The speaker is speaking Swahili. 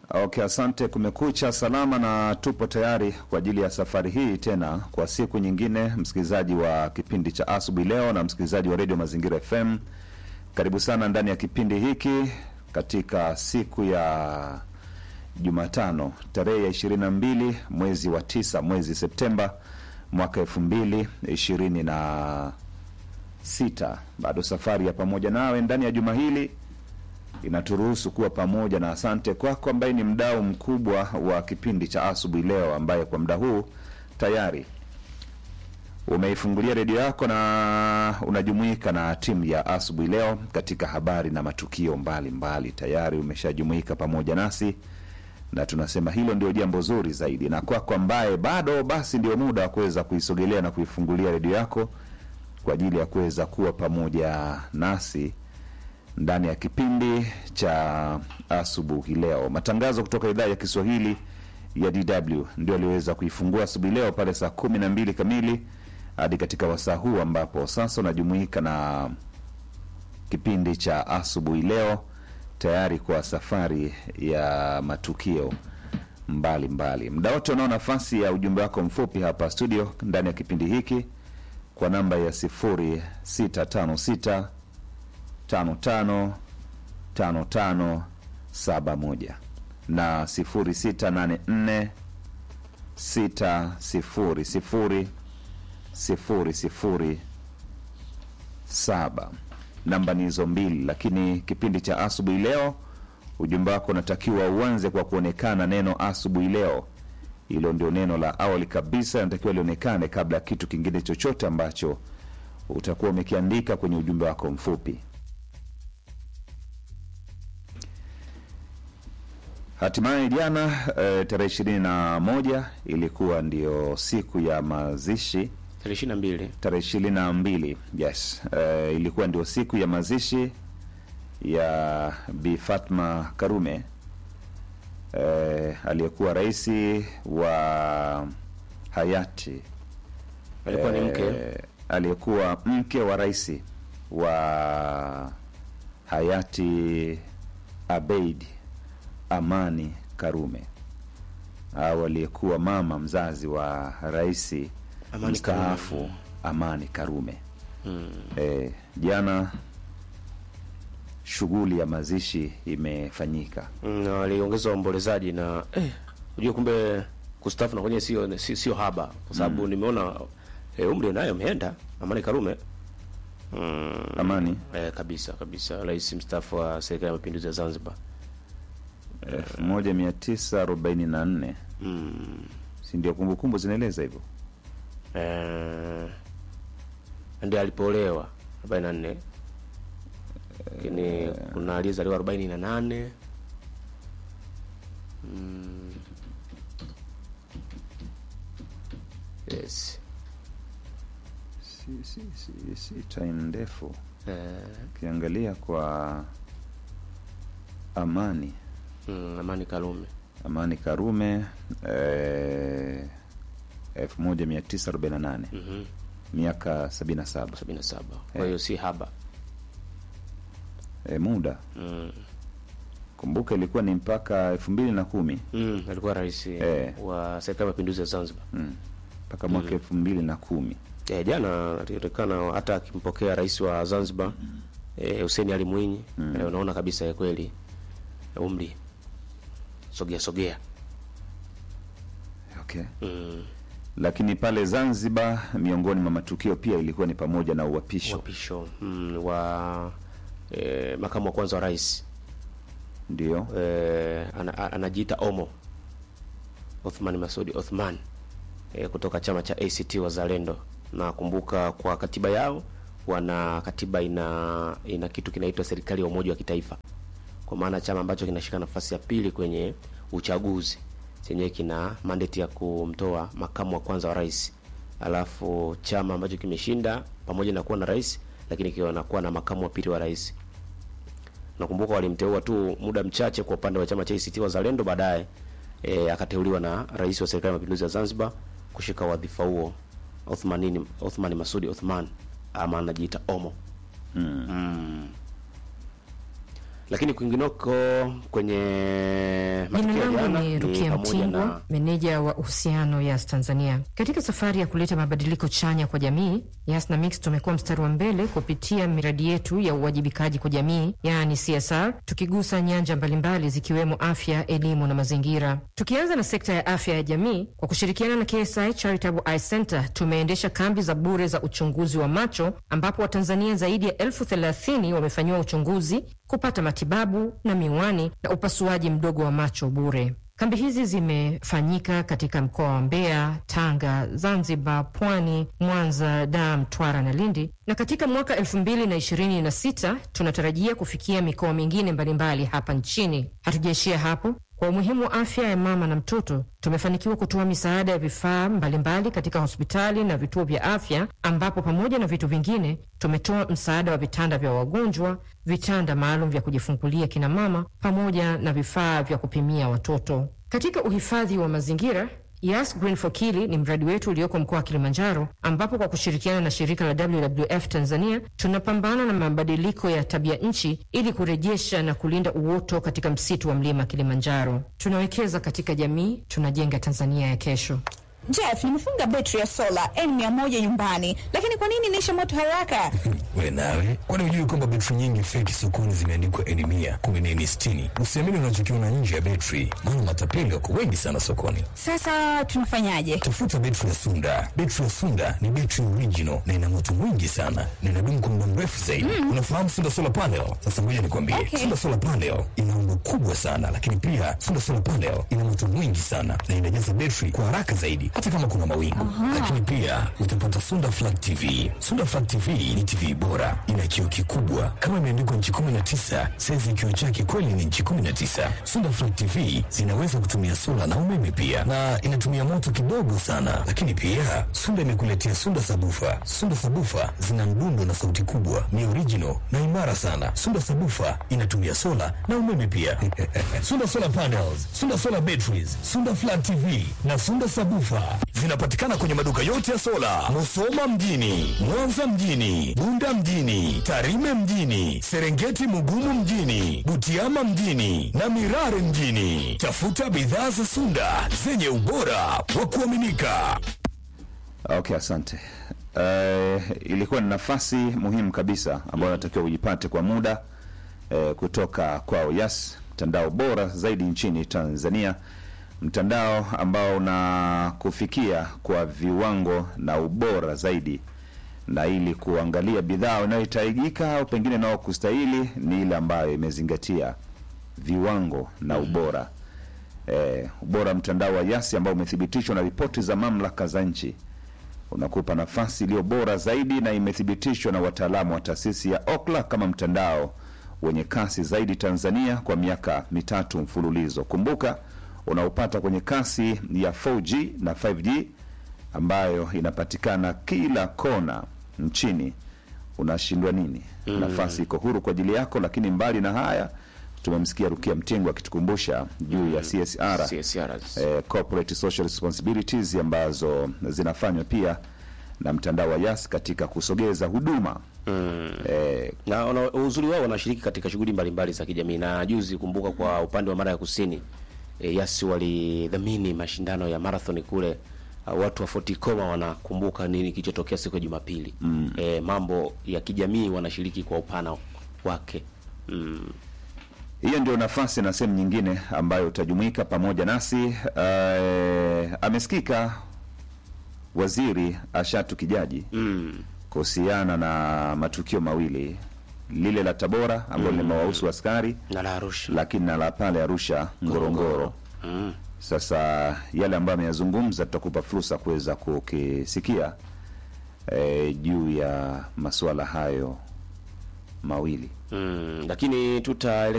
Okay, asante. Kumekucha salama na tupo tayari kwa ajili ya safari hii tena kwa siku nyingine, msikilizaji wa kipindi cha asubuhi leo na msikilizaji wa redio Mazingira FM, karibu sana ndani ya kipindi hiki katika siku ya Jumatano tarehe ya ishirini na mbili mwezi wa tisa mwezi Septemba mwaka elfu mbili ishirini na sita. Bado safari ya pamoja nawe ndani ya juma hili inaturuhusu kuwa pamoja, na asante kwako ambaye ni mdau mkubwa wa kipindi cha asubuhi leo, ambaye kwa muda huu tayari umeifungulia redio yako na unajumuika na timu ya asubuhi leo katika habari na matukio mbalimbali mbali. Tayari umeshajumuika pamoja nasi na tunasema hilo ndio jambo zuri zaidi, na kwako ambaye bado, basi ndio muda wa kuweza kuisogelea na kuifungulia redio yako kwa ajili ya kuweza kuwa pamoja nasi ndani ya kipindi cha asubuhi leo. Matangazo kutoka idhaa ya Kiswahili ya DW ndio aliweza kuifungua asubuhi leo pale saa kumi na mbili kamili hadi katika wasaa huu ambapo sasa unajumuika na kipindi cha asubuhi leo tayari kwa safari ya matukio mbalimbali. Muda wote unao nafasi ya ujumbe wako mfupi hapa studio ndani ya kipindi hiki kwa namba ya sifuri sita tano sita tano tano tano tano saba moja na sifuri sita nane nne sita sifuri sifuri sifuri sifuri saba. Namba ni hizo mbili, lakini kipindi cha asubuhi leo, ujumbe wako unatakiwa uanze kwa kuonekana neno asubuhi leo. Hilo ndio neno la awali kabisa, inatakiwa lionekane kabla ya kitu kingine chochote ambacho utakuwa umekiandika kwenye ujumbe wako mfupi. Hatimaye jana e, tarehe ishirini na moja ilikuwa ndio siku ya mazishi tarehe ishirini na mbili tarehe ishirini na mbili yes. E, ilikuwa ndio siku ya mazishi ya Bi Fatma Karume e, aliyekuwa rais wa hayati alikuwa ni mke eh, aliyekuwa mke wa rais wa hayati Abeid Amani Karume au aliyekuwa mama mzazi wa rais Amani mstaafu Karume. Amani Karume. mm. Eh, jana shughuli ya mazishi imefanyika. Mm, na waliongeza waombolezaji na eh, unajua kumbe kustafu na kwenye sio si- sio haba kwa sababu nimeona eh, umri nayo ameenda Amani Karume mm, Amani eh, kabisa kabisa rais mstaafu wa serikali ya mapinduzi ya Zanzibar elfu moja mia tisa arobaini na nne mm. si ndio? Kumbukumbu zinaeleza hivyo. eh, ndiye alipoolewa arobaini na nne lakini kuna aliyezaliwa arobaini na nane mm. yes Si, si, si, si time ndefu eh, ukiangalia kwa Amani mm, Amani Karume Amani Karume eh, elfu moja mia tisa arobaini na nane mhm, miaka sabini na saba sabini na saba kwa hiyo si haba eh, muda mm. kumbuka ilikuwa ni mpaka elfu mbili na kumi Mm, alikuwa rais Eh. wa serikali ya mapinduzi ya Zanzibar mm. mpaka mwaka elfu mbili na kumi eh, jana alionekana hata akimpokea rais wa Zanzibar eh, Hussein Ali Mwinyi Mm. eh, unaona kabisa ya kweli umri sogea sogea okay. mm. Lakini pale Zanzibar, miongoni mwa matukio pia ilikuwa ni pamoja na uapisho, wapisho mm, wa eh, makamu wa kwanza wa rais ndio eh, ana, a- anajiita Omo Othman Masudi Othman eh, kutoka chama cha ACT Wazalendo. Na kumbuka kwa katiba yao wana katiba ina ina kitu kinaitwa serikali ya umoja wa kitaifa, kwa maana chama ambacho kinashika nafasi ya pili kwenye uchaguzi chenyewe kina mandate ya kumtoa makamu wa kwanza wa rais, alafu chama ambacho kimeshinda pamoja na kuwa na rais, lakini kinakuwa na makamu wa pili wa rais nakumbuka walimteua tu muda mchache kwa upande wa chama cha ACT Wazalendo, baadaye e, akateuliwa na rais wa serikali ya mapinduzi ya Zanzibar kushika wadhifa huo Othmanini Othman Masudi Othman ama anajiita Omo. mm. Mm. Lakini kwingineko kwenye Jina matukio ya langu jana ni Rukia pamoja Mtingwa, na meneja wa uhusiano Yas Tanzania. Katika safari ya kuleta mabadiliko chanya kwa jamii, Yas na Mix tumekuwa mstari wa mbele kupitia miradi yetu ya uwajibikaji kwa jamii, yaani CSR, tukigusa nyanja mbalimbali zikiwemo afya, elimu na mazingira. Tukianza na sekta ya afya ya jamii, kwa kushirikiana na KSI Charitable Eye Center tumeendesha kambi za bure za uchunguzi wa macho ambapo Watanzania zaidi ya elfu thelathini wamefanyiwa uchunguzi, kupata matibabu na miwani na upasuaji mdogo wa macho bure. Kambi hizi zimefanyika katika mkoa wa Mbeya, Tanga, Zanzibar, Pwani, Mwanza, Dar, Mtwara na Lindi, na katika mwaka elfu mbili na ishirini na sita tunatarajia kufikia mikoa mingine mbalimbali hapa nchini. Hatujaishia hapo. Kwa umuhimu wa afya ya mama na mtoto, tumefanikiwa kutoa misaada ya vifaa mbalimbali katika hospitali na vituo vya afya, ambapo pamoja na vitu vingine tumetoa msaada wa vitanda vya wagonjwa, vitanda maalum vya kujifungulia kina mama, pamoja na vifaa vya kupimia watoto. Katika uhifadhi wa mazingira Yas Green for Kili ni mradi wetu ulioko mkoa wa Kilimanjaro, ambapo kwa kushirikiana na shirika la WWF Tanzania tunapambana na mabadiliko ya tabia nchi ili kurejesha na kulinda uoto katika msitu wa mlima Kilimanjaro. Tunawekeza katika jamii, tunajenga Tanzania ya kesho. Jeff, nimefunga betri ya sola N100 nyumbani, lakini kwa nini inaisha moto haraka? We nawe, kwani hujui kwamba betri nyingi feki sokoni zimeandikwa N100, kumbe ni N60? Usiamini unachokiona nje ya betri, maana matapeli wako wengi sana sokoni. Sasa tunafanyaje? Tafuta betri ya Sunda. Betri ya Sunda ni betri original na ina moto mwingi sana na inadumu kwa muda mrefu zaidi. Unafahamu Sunda Solar Panel? Sasa ngoja nikwambie, Okay. Sunda Solar Panel ina umbo kubwa sana, lakini pia Sunda Solar Panel ina moto mwingi sana na inajaza betri kwa haraka zaidi, hata kama kuna mawingu. Lakini pia utapata Sunda Flat TV. Sunda Flat TV ni TV bora, ina kioo kikubwa kama imeandikwa nchi 19, saizi kioo chake kweli ni nchi 19. Sunda Flat TV zinaweza kutumia sola na umeme pia, na inatumia moto kidogo sana. Lakini pia Sunda imekuletea Sunda Sabufa. Sunda Sabufa zina mdundo na sauti kubwa, ni original na imara sana. Sunda Sabufa inatumia sola na umeme pia. Sunda Solar Panels, Sunda Solar Batteries, Sunda Flat TV na Sunda Sabufa zinapatikana kwenye maduka yote ya sola, Musoma mjini, Mwanza mjini, Bunda mjini, Tarime mjini, Serengeti Mugumu mjini, Butiama mjini na Mirare mjini. Tafuta bidhaa za Sunda zenye ubora wa kuaminika. Okay, asante. Uh, ilikuwa ni nafasi muhimu kabisa ambayo natakiwa ujipate kwa muda uh, kutoka kwao Yas, mtandao bora zaidi nchini Tanzania, mtandao ambao unakufikia kwa viwango na ubora zaidi, na ili kuangalia bidhaa inayohitajika au pengine nao kustahili ni ile ambayo imezingatia viwango na ubora eh, ubora wa mtandao wa Yasi ambao umethibitishwa na ripoti za mamlaka za nchi unakupa nafasi iliyo bora zaidi na imethibitishwa na wataalamu wa taasisi ya Okla kama mtandao wenye kasi zaidi Tanzania kwa miaka mitatu mfululizo. Kumbuka unaopata kwenye kasi ya 4G na 5G ambayo inapatikana kila kona nchini. Unashindwa nini? Nafasi iko huru kwa ajili yako, lakini mbali na haya tumemsikia Rukia Mtingwa akitukumbusha juu ya CSR CSRs. eh, corporate social responsibilities ambazo zinafanywa pia na mtandao wa Yas katika kusogeza huduma eh, na wana- uzuri wao wanashiriki katika shughuli mbalimbali za kijamii, na juzi kumbuka, kwa upande wa Mara ya Kusini e, Yasi walidhamini mashindano ya marathon kule. Uh, watu wa Fort Koma wanakumbuka nini kilichotokea siku ya Jumapili. mm. E, mambo ya kijamii wanashiriki kwa upana wake mm. hiyo ndio nafasi na sehemu nyingine ambayo utajumuika pamoja nasi. Eh, amesikika waziri Ashatu Kijaji Mm. kuhusiana na matukio mawili, lile la Tabora ambalo limewahusu askari, na la Arusha lakini na la pale Arusha Ngorongoro. mm. Sasa yale ambayo ameyazungumza tutakupa fursa kuweza kukisikia eh, juu ya masuala hayo mawili. Mm. lakini tutaelekea